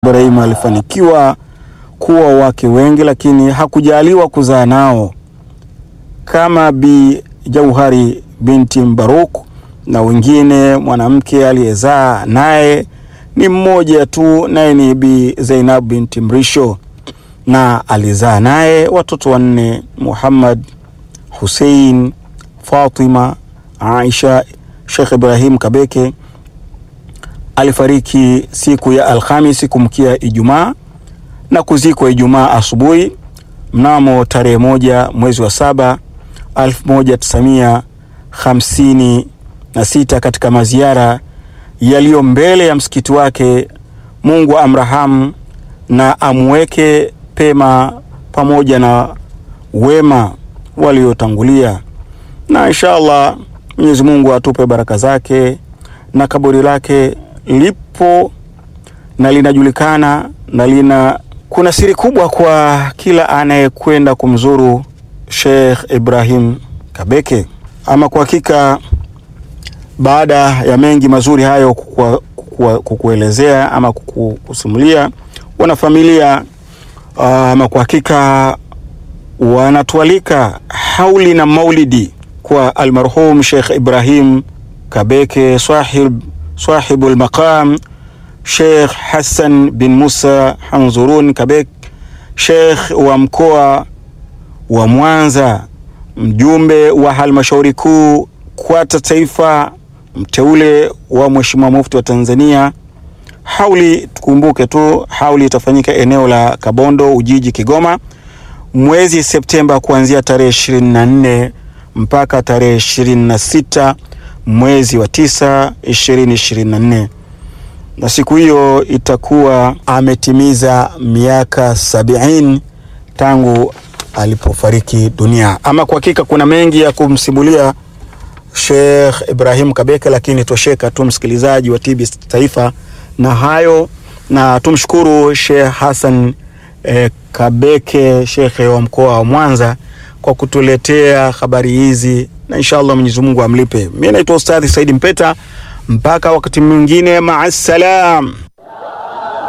Ibrahim alifanikiwa kuwa wake wengi, lakini hakujaliwa kuzaa nao kama Bi Jauhari binti Mbaruk na wengine. Mwanamke aliyezaa naye ni mmoja tu, naye ni Bi Zainab binti Mrisho, na alizaa naye watoto wanne: Muhammad, Hussein, Fatima, Aisha. Sheikh Ibrahim Kabeke alifariki siku ya Alhamisi kumkia Ijumaa na kuzikwa Ijumaa asubuhi mnamo tarehe moja mwezi wa saba elfu moja tisamia hamsini na sita katika maziara yaliyo mbele ya msikiti wake. Mungu amrahamu na amweke pema pamoja na wema waliotangulia, na insha Allah Mwenyezi Mungu atupe baraka zake, na kaburi lake lipo na linajulikana na lina kuna siri kubwa kwa kila anayekwenda kumzuru Sheikh Ibrahim Kabeke. Ama kwa hakika, baada ya mengi mazuri hayo kukua, kukua, kukuelezea ama kukusimulia wanafamilia, ama kwa hakika wanatualika hauli na maulidi kwa almarhum Sheikh Ibrahim Kabeke sahib sahibul maqam Sheikh Hassan bin Musa Hanzurun Kabek, Sheikh wa mkoa wa Mwanza, mjumbe wa halmashauri kuu KWATA Taifa, mteule wa Mheshimiwa Mufti wa Tanzania. Hauli, tukumbuke tu hauli itafanyika eneo la Kabondo, Ujiji, Kigoma, mwezi Septemba kuanzia tarehe 24 mpaka tarehe 26 mwezi wa 9 2024 na siku hiyo itakuwa ametimiza miaka sabini tangu alipofariki dunia. Ama kwa hakika kuna mengi ya kumsimulia Sheikh Ibrahim Kabeke, lakini tosheka tu msikilizaji wa TBC Taifa na hayo, na tumshukuru Sheikh Hassan eh, Kabeke, shekhe wa mkoa wa Mwanza kwa kutuletea habari hizi, na inshallah Mwenyezi Mungu amlipe. Mimi naitwa Ustadhi Saidi Mpeta. Mpaka wakati mwingine, maasalam.